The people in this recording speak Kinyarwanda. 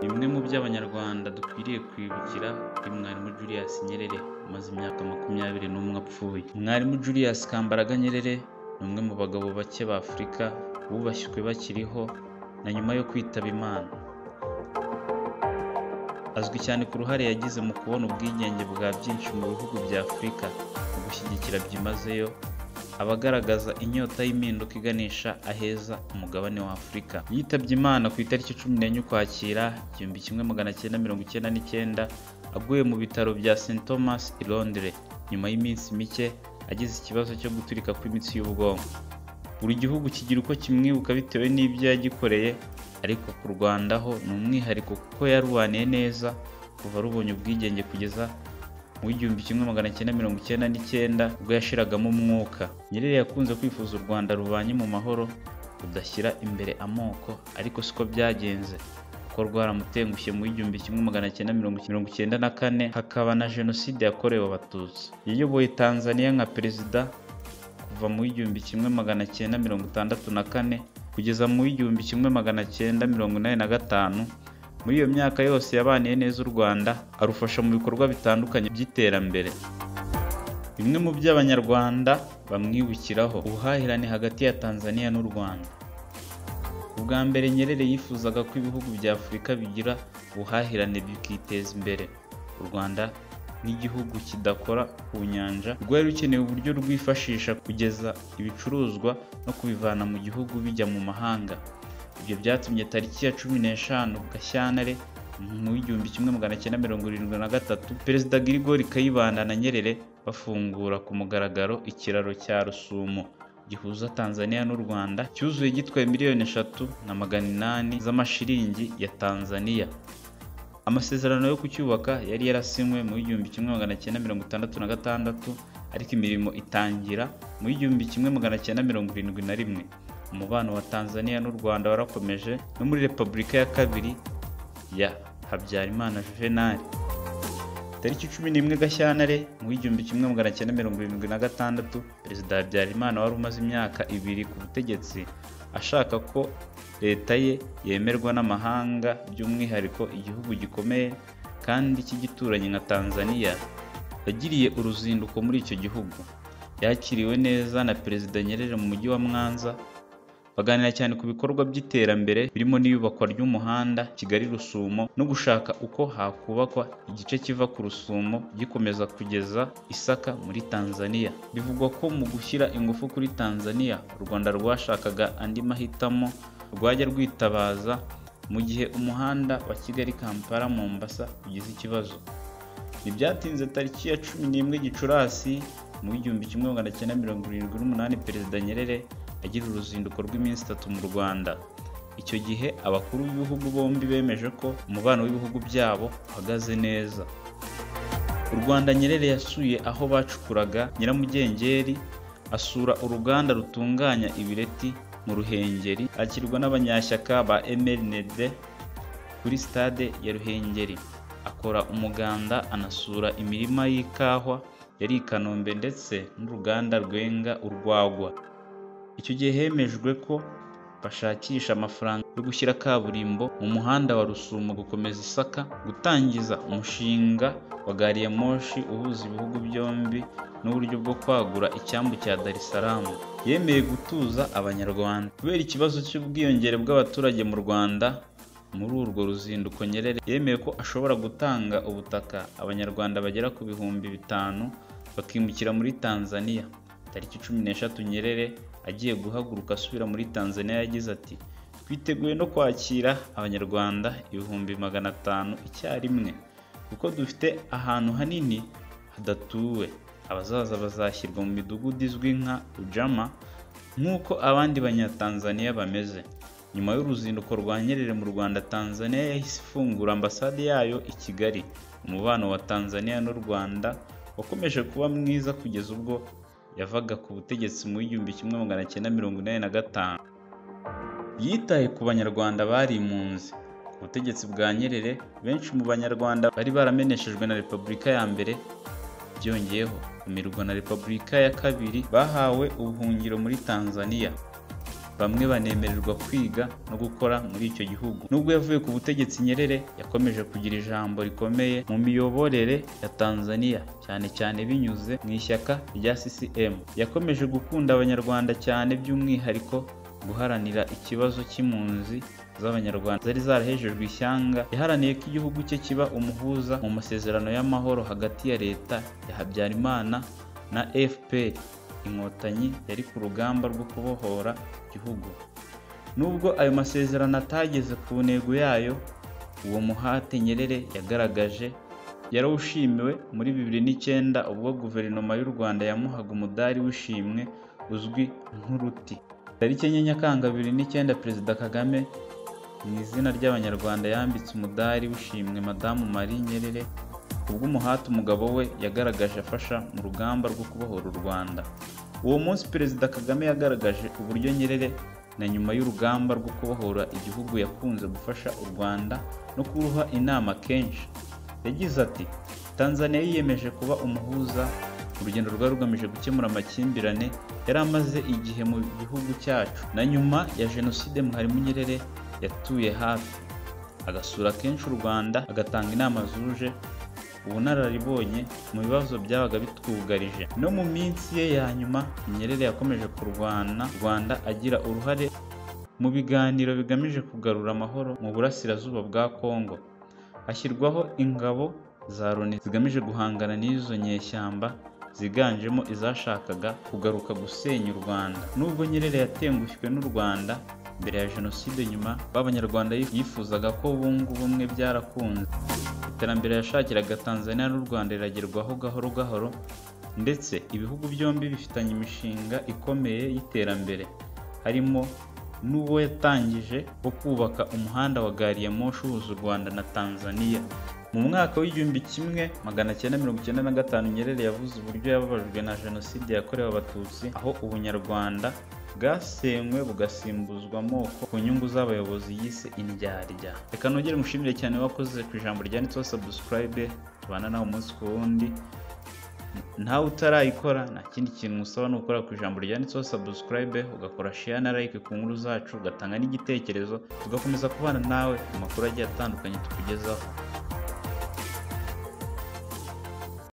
Bimwe mu byo Abanyarwanda dukwiriye kwibukira kuri Mwalimu Julius Nyerere umaze imyaka makumyabiri n'umwe apfuye. Mwalimu Julius Kambarage Nyerere ni umwe mu bagabo bake ba Afurika bubashywe bakiriho na nyuma yo kwitaba Imana. Azwi cyane ku ruhare yagize mu kubona ubwigenge bwa byinshi mu bihugu bya Afurika no gushyigikira byimazeyo abagaragaza inyota y'impinduka iganisha aheza umugabane wa Afurika. Yitabye Imana ku itariki cumi n'enye Ukwakira igihumbi kimwe magana cyenda mirongo icyenda n'icyenda aguye mu bitaro bya St Thomas i Londres nyuma y'iminsi mike agize ikibazo cyo guturika kw'imitsi y'ubwonko. Buri gihugu kigira uko kimwibuka bitewe n'ibyo yagikoreye ariko ku Rwanda ho ni umwihariko kuko yarwaniye neza kuva rubonye ubwigenge kugeza mu w'igihumbi kimwe magana cyenda mirongo icyenda n'icyenda ubwo yashiragamo umwuka. Nyerere yakunze kwifuza u Rwanda rubanye mu mahoro rudashyira imbere amoko ariko siko byagenze kuko rwaramutengushye mu w'igihumbi kimwe magana cyenda mirongo icyenda na kane hakaba na jenoside yakorewe abatutsi. Yayoboye Tanzania nka perezida kuva mu w'igihumbi kimwe magana cyenda mirongo itandatu na kane kugeza mu w'igihumbi kimwe magana cyenda mirongo inani na gatanu muri iyo myaka yose yabaniye neza u Rwanda arufasha mu bikorwa bitandukanye by'iterambere. Bimwe mu byo Abanyarwanda bamwibukiraho ubuhahirane hagati ya Tanzania n'u Rwanda. Ubwa mbere Nyerere yifuzaga ko ibihugu bya Afurika bigira ubuhahirane bikiteza imbere. U Rwanda nk'igihugu kidakora ku nyanja rwari rukeneye uburyo rwifashisha kugeza ibicuruzwa no kubivana mu gihugu bijya mu mahanga. Ibyo byatumye tariki ya cumi n'eshanu Gashyantare mu w'igihumbi kimwe magana cyenda mirongo irindwi na gatatu Perezida Girigori Kayibanda na Nyerere bafungura ku mugaragaro ikiraro cya Rusumo gihuza Tanzania n'u Rwanda cyuzuye gitwaye miliyoni eshatu na magana inani z'amashiringi ya Tanzania. Amasezerano yo kucyubaka yari yarasinywe mu w'igihumbi kimwe magana cyenda mirongo itandatu na gatandatu ariko imirimo itangira mu w'igihumbi kimwe magana cyenda mirongo irindwi na rimwe. Umubano wa Tanzania n'u Rwanda warakomeje no muri Repubulika ya kabiri ya Habyarimana Juvenal. Tariki cumi n'imwe Gashyantare mu w'igihumbi kimwe magana cyenda mirongo irindwi na gatandatu Perezida Habyarimana wari umaze imyaka ibiri ku butegetsi ashaka ko leta ye yemerwa n'amahanga by'umwihariko igihugu gikomeye kandi cy'igituranyi nka Tanzania yagiriye uruzinduko muri icyo gihugu. Yakiriwe neza na Perezida Nyerere mu mujyi wa Mwanza baganira cyane ku bikorwa by'iterambere birimo n'iyubakwa ry'umuhanda Kigali Rusumo no gushaka uko hakubakwa igice kiva ku Rusumo gikomeza kugeza Isaka muri Tanzania. Bivugwa ko mu gushyira ingufu kuri Tanzania u Rwanda rwashakaga andi mahitamo rwajya rwitabaza mu gihe umuhanda wa Kigali Kampala Mombasa ugize ikibazo. Ntibyatinze tariki ya cumi n'imwe Gicurasi mu w'igihumbi kimwe magana cyenda mirongo irindwi n'umunani Perezida Nyerere agira uruzinduko rw'iminsi itatu mu Rwanda. Icyo gihe abakuru b'ibihugu bombi bemeje ko umubano w'ibihugu byabo uhagaze neza. U Rwanda Nyerere yasuye aho bacukuraga nyiramugengeri, asura uruganda rutunganya ibireti mu Ruhengeri, akirwa n'abanyashyaka ba MLND kuri stade ya Ruhengeri. Akora umuganda anasura imirima y'ikawa yari i Kanombe ndetse n'uruganda rwenga urwagwa. Icyo gihe hemejwe ko bashakisha amafaranga yo gushyira kaburimbo mu muhanda wa Rusumo gukomeza Isaka, gutangiza umushinga wa gari ya moshi uhuza ibihugu byombi n'uburyo bwo kwagura icyambu cya Dar es Salaam. Yemeye gutuza Abanyarwanda kubera ikibazo cy'ubwiyongere bw'abaturage mu Rwanda. Muri urwo ruzinduko Nyerere yemeye ko ashobora gutanga ubutaka Abanyarwanda bagera ku bihumbi bitanu bakimukira muri Tanzania. Tariki cumi n'eshatu Nyerere agiye guhaguruka asubira muri Tanzania yagize ati twiteguye no kwakira Abanyarwanda ibihumbi magana atanu icyarimwe kuko dufite ahantu hanini hadatuwe abazaza bazashyirwa mu midugudu izwi nka Ujama nk'uko abandi Banyatanzaniya bameze nyuma y'uruzinduko rwa Nyerere mu Rwanda Tanzania yahise ifungura ambasade yayo i Kigali umubano wa Tanzania n'u Rwanda wakomeje kuba mwiza kugeza ubwo yavaga ku butegetsi mu w'igihumbi kimwe magana cyenda mirongo inani na gatanu yitaye ku banyarwanda bari impunzi ku butegetsi bwa Nyerere benshi mu banyarwanda bari barameneshejwe na Repubulika ya mbere byongeyeho kumirwa na Repubulika ya kabiri bahawe ubuhungiro muri Tanzania bamwe banemererwa kwiga no gukora muri icyo gihugu nubwo yavuye ku butegetsi nyerere yakomeje kugira ijambo rikomeye mu miyoborere ya tanzania cyane cyane binyuze mu ishyaka rya ccm yakomeje gukunda abanyarwanda cyane by'umwihariko guharanira ikibazo cy'impunzi z'abanyarwanda zari zarahejejwe ishyanga yaharaniye ko igihugu cye kiba umuhuza mu masezerano y'amahoro hagati ya leta ya habyarimana na fpr inkotanyi yari ku rugamba rwo kubohora igihugu nubwo ayo masezerano atageze ku ntego yayo uwo muhate nyerere yagaragaje yarawushimiwe muri bibiri n'icyenda ubwo guverinoma y'u rwanda yamuhaga umudari w'ishimwe uzwi nk'uruti tariki enye nyakanga bibiri n'icyenda perezida kagame mu izina ry'abanyarwanda yambitse umudari w'ishimwe madamu marie nyerere kubw'umuhate umugabo we yagaragaje afasha mu rugamba rwo kubohora u rwanda uwo munsi perezida kagame yagaragaje uburyo nyerere na nyuma y'urugamba rwo kubohora igihugu yakunze gufasha u rwanda no kuruha inama kenshi yagize ati tanzania yiyemeje kuba umuhuza urugendo rwari rugamije gukemura amakimbirane yari amaze igihe mu gihugu cyacu na nyuma ya jenoside mwarimu nyerere yatuye hafi agasura kenshi u rwanda agatanga inama zuje ubunararibonye mu bibazo byabaga bitwugarije no mu minsi ye ya nyuma nyerere yakomeje kurwana u rwanda agira uruhare mu biganiro bigamije kugarura amahoro mu burasirazuba bwa kongo hashyirwaho ingabo za loni zigamije guhangana n'izo nyeshyamba ziganjemo izashakaga kugaruka gusenya u rwanda nubwo nyerere yatengushywe n'u rwanda mbere ya jenoside nyuma b'abanyarwanda yifuzaga ko bunga ubumwe byarakunze iterambere yashakiraga tanzania n'u rwanda riragerwaho gahoro gahoro ndetse ibihugu byombi bifitanye imishinga ikomeye y'iterambere harimo n'uwo yatangije wo kubaka umuhanda wa gari ya moshi uhuza u rwanda na tanzania mu mwaka w'igihumbi kimwe magana cyenda mirongo icyenda na gatanu nyerere yavuze uburyo yababajwe na jenoside yakorewe abatutsi aho ubunyarwanda bwasenywe bugasimbuzwa amoko ku nyungu z'abayobozi yise indyarya reka nongere mushimire cyane wakoze ku ijambo ryanditseho sabusikarayibe tubana nawe umunsi ku wundi ntawe utarayikora nta kindi kintu usaba ni ukora ku ijambo ryanditseho sabusikarayibe ugakora sheya na like ku nkuru zacu ugatanga n'igitekerezo tugakomeza kubana nawe mu makuru agiye atandukanye tukugezaho